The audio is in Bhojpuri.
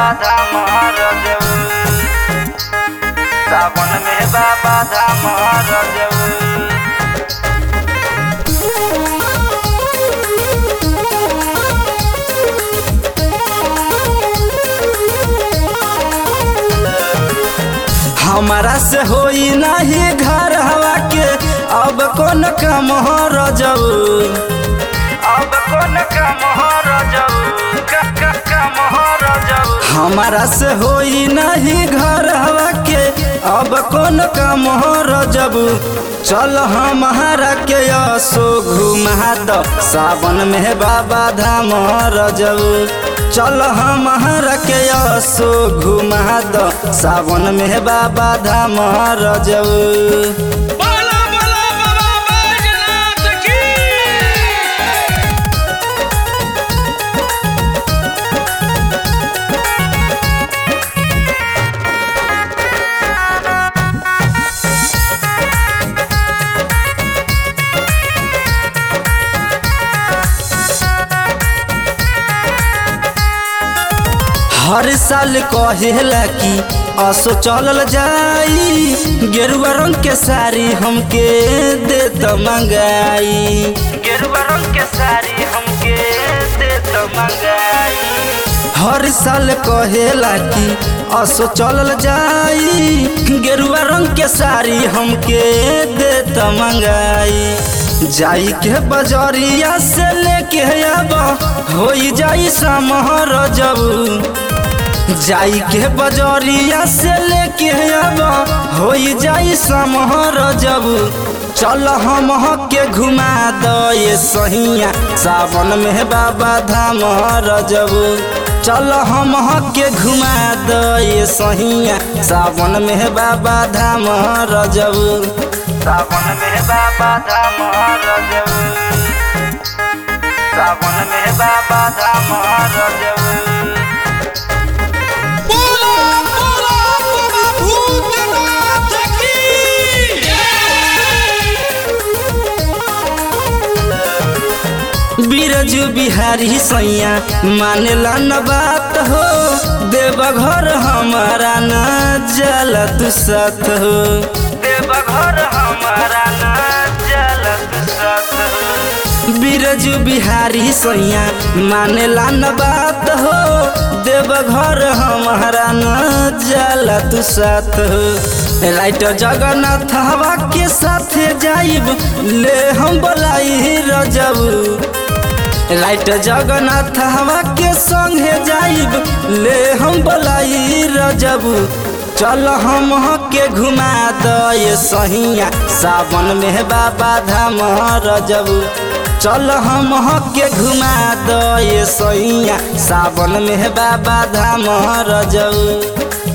बाबा धाम रजऊ सावन में बाबा धाम रजऊ हमारा से होई नहीं घर हवा के अब कौन काम हो रजऊ अब कौन काम हो रजऊ क- क- काम हो रजऊ हमारा से होई नहीं घर हवा के अब कौन काम हो रजबू चल हमारा के यसो घुमा द सावन में बाबा धाम रजबू चल हमारा के यसो घुमा द सावन में बाबा धाम रजबू बोला बोला बाबा बैजनाथ की हर साल कहेला कि असो चलल जाई गेरुआ रंग के साड़ी हमके दे त मंगाई गेरुआ रंग के साड़ी हमके दे त मंगाई हर साल कहेला कि असो चलल जाई गेरुआ रंग के साड़ी हमके दे त मंगाई जाई के बजरिया से लेके अब होई जाई समहर जबू जाई के बजरिया से लेके अब होई जाई समहर जब चल हम के घुमा द ये सहिया सावन में बाबा धाम रजब चल हम के घुमा द ये सहिया सावन में बाबा धाम रजब सावन में बाबा धाम रजब सावन में बाबा धाम रजब बोला बोला बाबा भूतनाथ की बिरजू बिहारी सैया मानेला न बात हो देवघर हमारा न जल तू सत हो देवघर हमारा न जल तू सत हो बिरजू बिहारी सैया मानेला न बात हो देवघर हमारा न जल तू सत हो राइट जगन्नाथ हवा के साथे जाइब ले हम बोलाई रजब राइट जगन्नाथ हवा के संगे जाइब ले हम बोलाई रजब चल हम के घुमा द ये सहिया सावन में बाबा धाम रजब चल हम के घुमा द ये सहिया सावन में बाबा धाम रजब